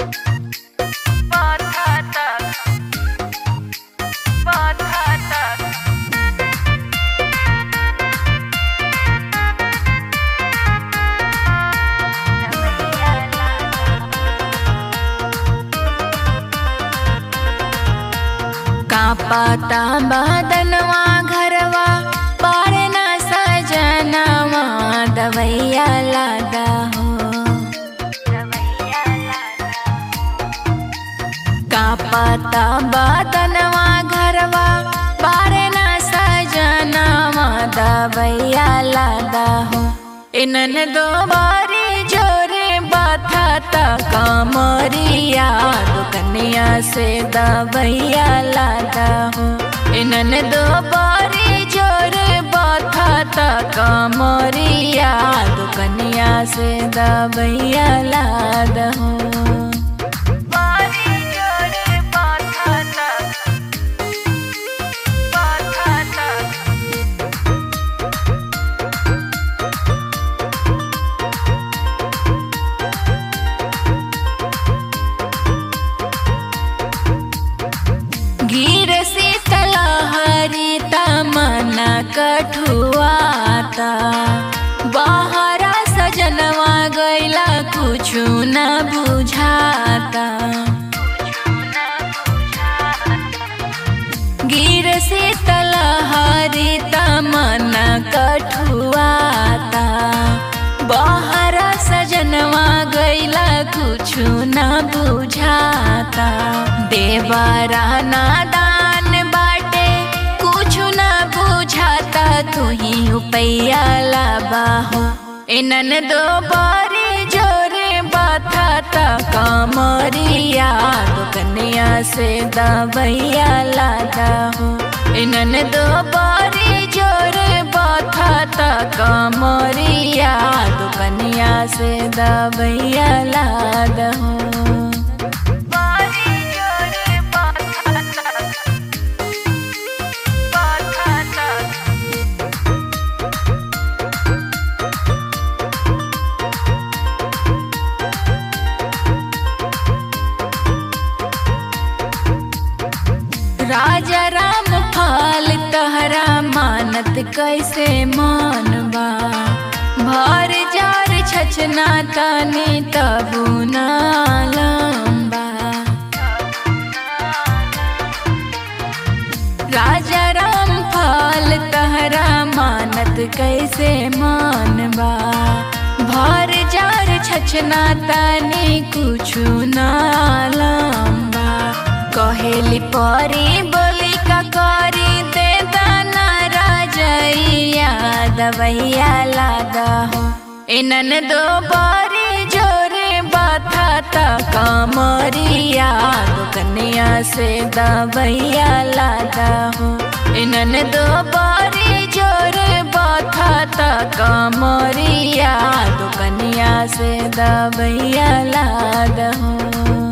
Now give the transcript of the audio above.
कापाता बदनवा घरवा पारना सजनवा दवैया लादा हो कापाता बदनवा घरवा पारना सजनवा दवैया लादा हो इनन दो बारी जोरे बाथा कामरिया दुकनिया से दवैया लादा हो इनन दो बारी जोरे बाथा कामरिया दुकनिया से दवैया लादा हो बारी जोरे बाथा बाथा गिर से तलहरी तमना कठुआता बाहरा सजनवा गैला कुछु न बुझाता गिर से तलहरी तमना कठुआता बाहरा सजनवा गैला कुछु न बुझाता देवरा नादान बाटे कुछु न बुझाता तू ही उपैया लाबाहो इनन दो बारी जोरे बाथाता कामरिया दुकनिया से दबैया लादा हो इनन दो बारी जोरे बाथाता कामरिया दुकनिया से दबैया लादा हो बारी जोरे बाथाता बाथाता राजा राम फाल तहरा मानत कैसे मानबा भर जार छचना तानी तबु ना लंबा राजा राम फाल तहरा मानत कैसे मानबा भर जार छचना तानी कुछु ना लंबा कहेली परी बोली का करी दे दाना राजैया दवैया लादा हो इनन दो बारी जोरे बाथाता कामरिया दुकनिया से दवैया लादा हो इनन दो बारी जोरे बाथाता कामरिया दुकनिया से दवैया लादा हो